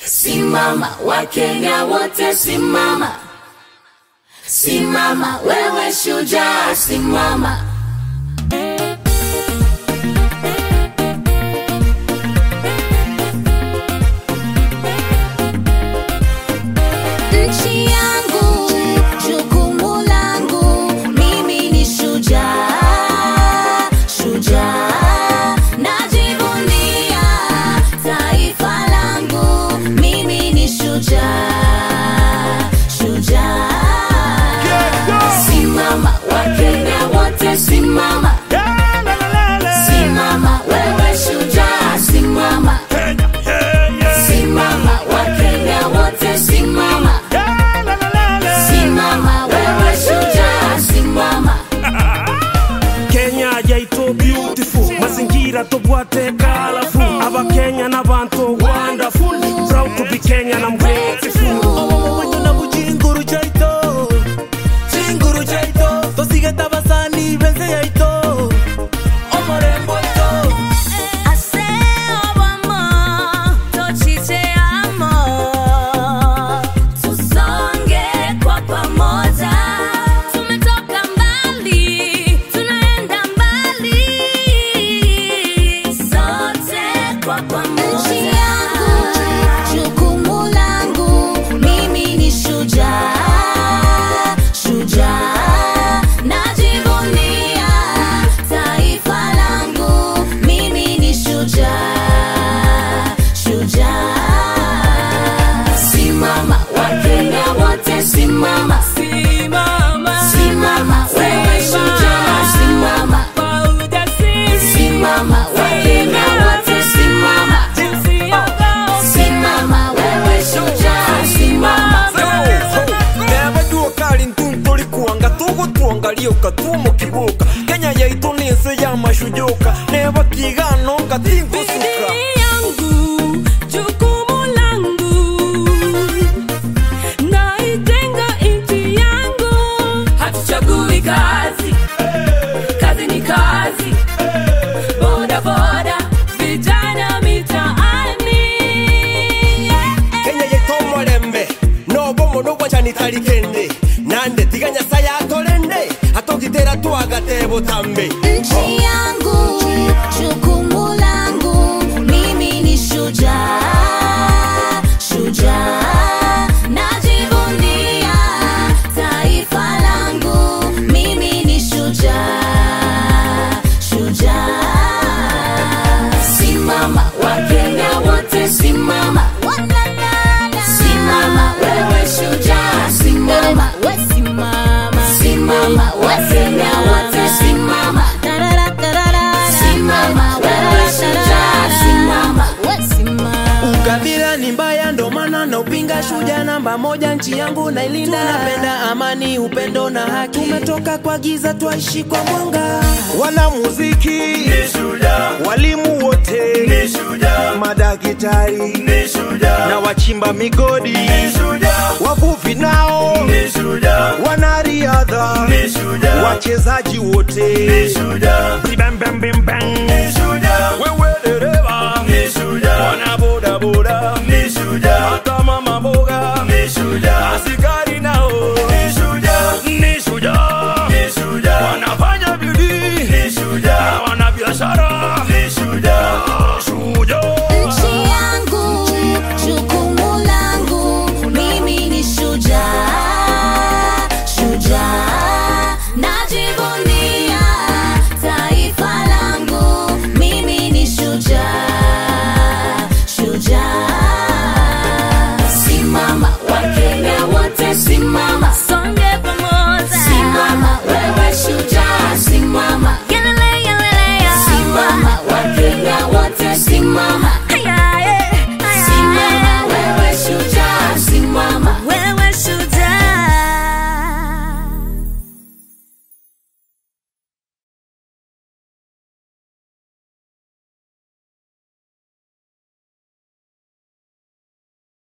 Simama, Wakenya wote simama, simama, wewe shujaa, simama. Nchi yangu, jukumu langu, mimi ni shujaa, shujaa. Najivunia taifa langu, mimi ni shujaa, shujaa. Simama, Wakenya wote simama, simama, wewe shujaa, simama, simama, Wakenya wote simama. Simama wewe shujaa, simama. kenya yaito beautiful mazingira tobwate kalafu abakenya n'abantu wonderful proud to be kenyan i'm grateful Wanyona ku chinguru chaito chinguru chaito tosigeta basani benze yaito omorembo ito Tusonge kwa pamoja, tumetoka mbali, tunaenda mbali, sote kwa pamoja. Nchi yangu, jukumu langu, mimi ni shujaa, shujaa. Najivunia taifa langu, mimi ni shujaa, shujaa. Simama, Wakenya wote simama, simama, wewe shujaa, simama, simama, Wakenya wote simama, simama, wewe shujaa, simama. neba duokali ntuntolikuanga tugutwonga liuka tumukibuka kenya yaitu ni nsi ya mashujuka neba kigano ngatingusuka yangu jukumu langu naitenga nchi yangu hatuchagui kazi kazi ni kazi boda boda vijana mitaani kenya yaitu omolembe nobomo nogwachanitali kende nande tiga nyasaye atolende atogitera twagatebo tambe Nchi yangu, jukumu langu, mimi ni shujaa, shujaa. Najivunia taifa langu, mimi ni shujaa, shujaa. Simama, Wakenya wote simama, simama, wewe shujaa, simama, simama, Wakenya wote simama. Simama, wewe shujaa, simama. ukabila ni mbaya ndo maana na upinga shuja namba moja nchi yangu nailinda tunapenda amani upendo na haki tumetoka kwa giza twaishi kwa mwanga wanamuziki walimu wote madakitari na wachimba migodi wavuvi nao wanariadha wachezaji wote Bang, bang, bang, bang. wewe dereva bodaboda